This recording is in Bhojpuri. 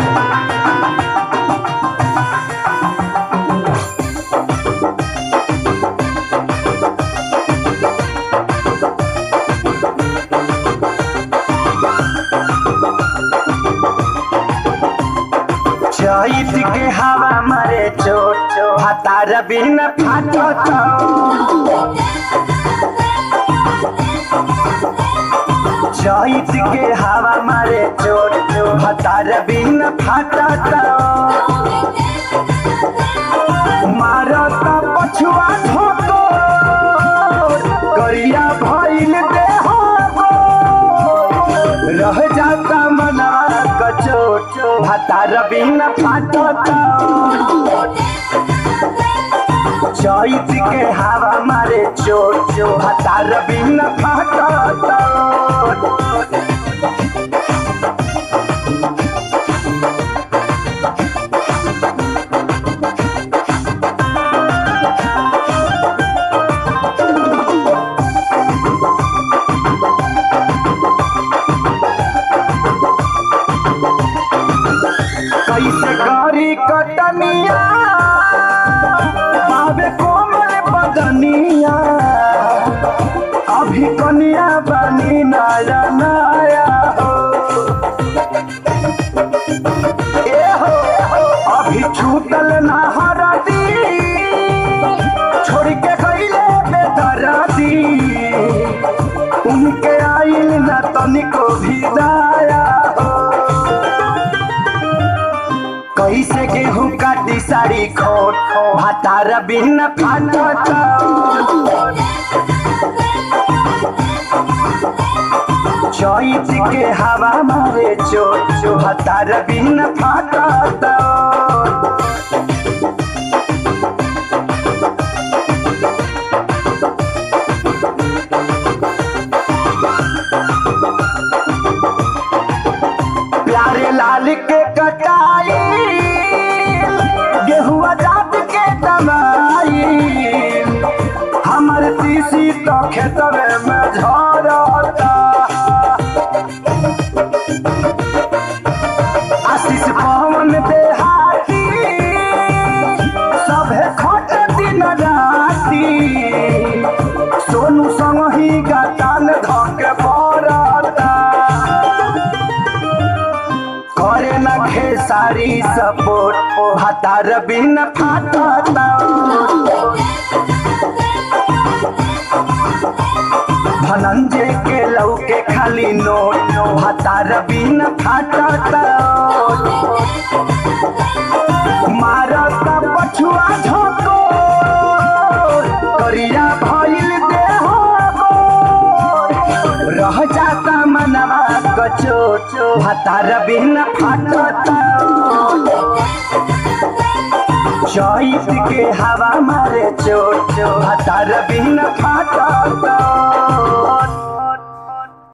चैत के हवा मारे चोट चोट हतार बिन फाटो चैत के हवा मारे चोट चोट हतार बिन फाटो मारत पछुआ ठोको करिया भइल देह रह जाता मना कचोट भातार बिन फाटत चैत के हवा मारे चोट भातार बिन फाटत कैसे करी कटनिया बाबे कोमल बदनिया अभी कनिया बनी नया नया हो ए हो अभी छूटल ना हरदी छोड़ के गईले बेदरदी उनके आइल ना तनिको भी दाया हो कैसे गेहूं काटी साड़ी खोट भातार बिन फाटत चैत के हवा मारे चोट चो भातार बिन फाटत प्यारे लाल के कटाई गेहुआ जात के दमाई हमर तीसी तो खेतवे में झरता आशीष पवन देहाती सभे खट दिन राती सोनू संग ही गतान धके पड़ता करे न खेसारी सपोर्ट भातार बिन फाटता धनंजय के लौके खाली नोट भातार बिन फाटता मारत पछुआ झोको करिया भइल देह रह जाता मनवा कचोट भातार बिन फाटता चैत के हवा मारे चोट भातार बिन फाटता